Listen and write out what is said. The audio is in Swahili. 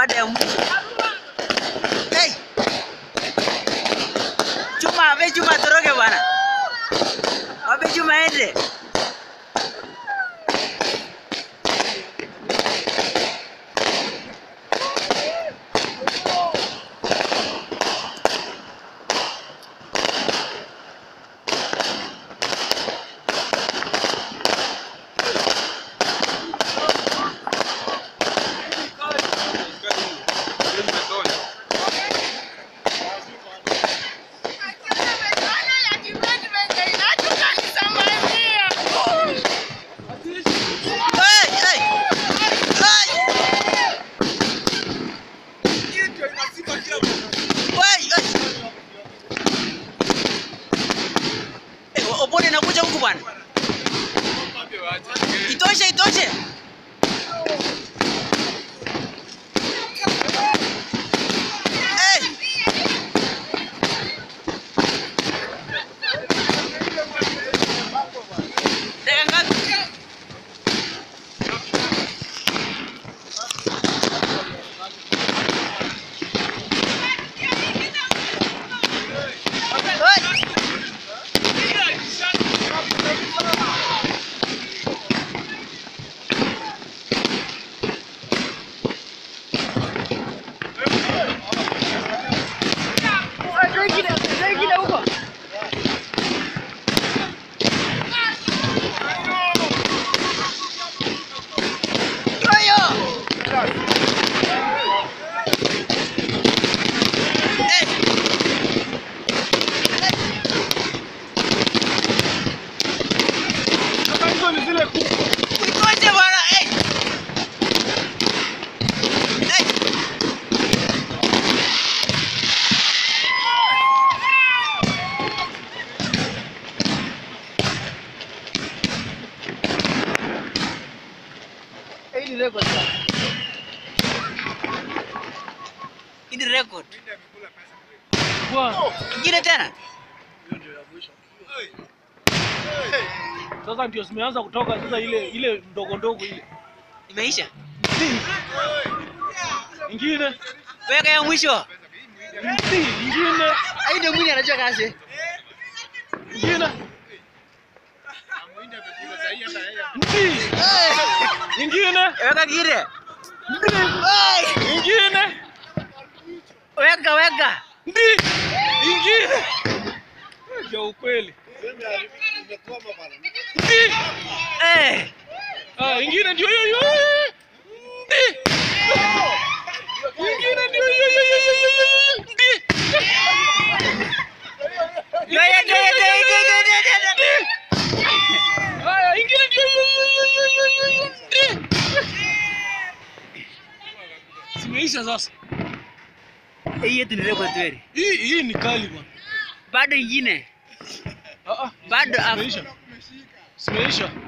baada ya mwisho. Hey! Chuma, abe Chuma toroke bwana. Wape Chuma ende. Hey, hey. Hey! Wai, ai. Eh, Opone nakuja huku bwana. Itoshe, itoshe. Eh. Dakika ngapi? Hey. Ayo. Eh. Uikoje bwana? Eh. Eh. Hii ni record. Hii ni record. Ingine tena? Sasa ndio zimeanza kutoka sasa, ile ile ndogo ndogo ile Imeisha? ingine Weka ya mwisho. Mti, ingine Hii ndio mwini anajua kazi. ingine mti, Eh. ingine Weka kingine. Eh. ingine Weka weka. mti, ingine ya ukweli mti, Eh. ah, ingine ndio hiyo hiyo mti, ingine ndio hiyo hiyo hiyo hiyo hiyo mti, Yo yo yo yo yo yo yo yo yo. haya ingine ndio hiyo hiyo hiyo hiyo hiyo hiyo mti. Zimeisha sasa. Hii yetu ni record kweli. Hii hii ni kali bwana. Bado ingine. Ah ah. Bado af- Zimeisha. Zimeisha.